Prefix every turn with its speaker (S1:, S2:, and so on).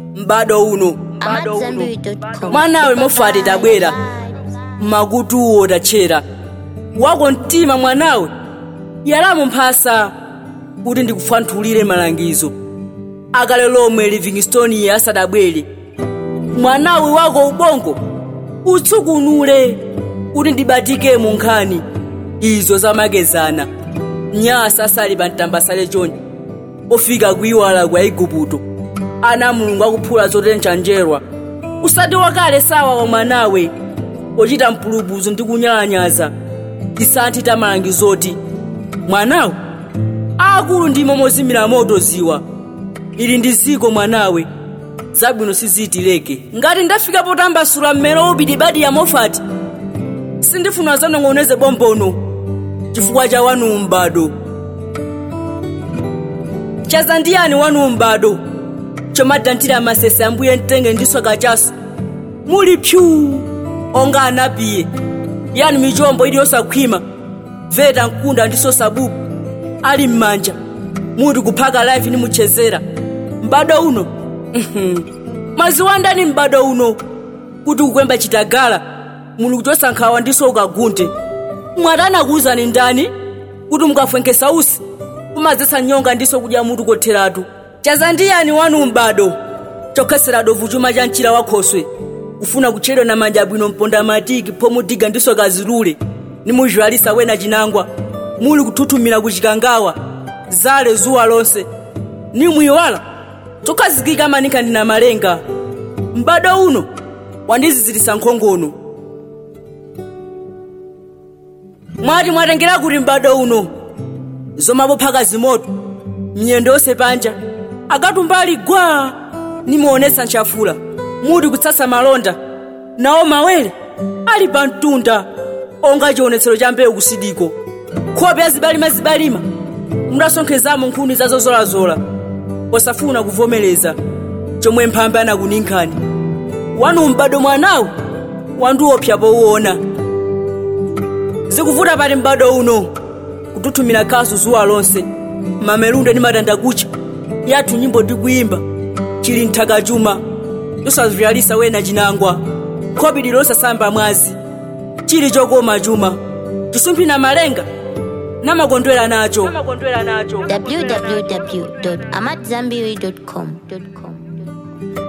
S1: m'bado uno
S2: AmadZanbury.com.
S1: mwanawe mofati tabwera makutuwo tachera wako mtima mwanawe yalamu mphasa kuti ndikufantulire malangizo akale lomwe livingstone asadabwere mwanawe wako ubongo utsukunule kuti ndibatike mu nkhani izo zamakezana nyasa asali pa mtambasale chonde pofika kuiwala kwa igupto ana mulungu akuphula zotenja njerwa usati wakale sawa wa mwanawe ochita mpulupudzu ndi kunyalanyaza tisanthi tamangizoti mwanawe akulu ndimo mozimira moto ziwa ili ndi ziko mwanawe zabwino siziitileke ngati ndafika potambasula mmero ubidi badi ya mofati sindifuna zanong'oneze bombono chifukwa cha wanu m'bado chaza ndiyani wanu m'bado chomadantira masese ambuye mtenge ndiso kachaso muli pyu onga anapiye yani michombo ili yosakhwima veta mkunda ndiso sabubu ali m'manja muti kuphaka life nimuchezera m'bado uno maziwandani m'bado uno kuti kukwemba chitagala mulungu chosankhawa ndiso ukagunde mwatana kuwuzani ndani kuti mukafwenkesa usi kumadzesa nyonga ndiso kudya mutu kotheratu chaza ndiyani wanu m'bado chokhesera dovu chuma cha mchira wakhoswe kufuna kutchedwa na manja abwino mponda matiki pomudiga ndiso kazilule nimuzhwalisa wena chinangwa muli kuthuthumira kuchikangawa zale zuwa lonse nimwiwala chokhazikika manika ndina malenga m'bado uno wandizizirisa nkhongono mwati mwatengera kuti m'bado uno zomapophaka zimoto mnyendo yonse panja akatumbali gwa nimuonesa nchafula muti kutsasa malonda nawo mawere ali pa mtunda onga chionetsero cha mbewu kusidiko khope ya zibalima-zibalima mudasonkhezamo nkhuni zazozolazola posafuna kuvomereza chomwe mphambe anakuninkhani wanu m'bado mwanawo wandiopsa powuona zikuvuta pati m'bado uno kututhumira kasu zuwa lonse mamelunde ndi matandakucha yathu nyimbo tikuyimba chili nthaka chuma yosavyalisa wena chinangwa khopi lilosasamba mwazi chili chokoma chuma chisumphina malenga namakondwera nacho
S2: www.amadzanbury.com.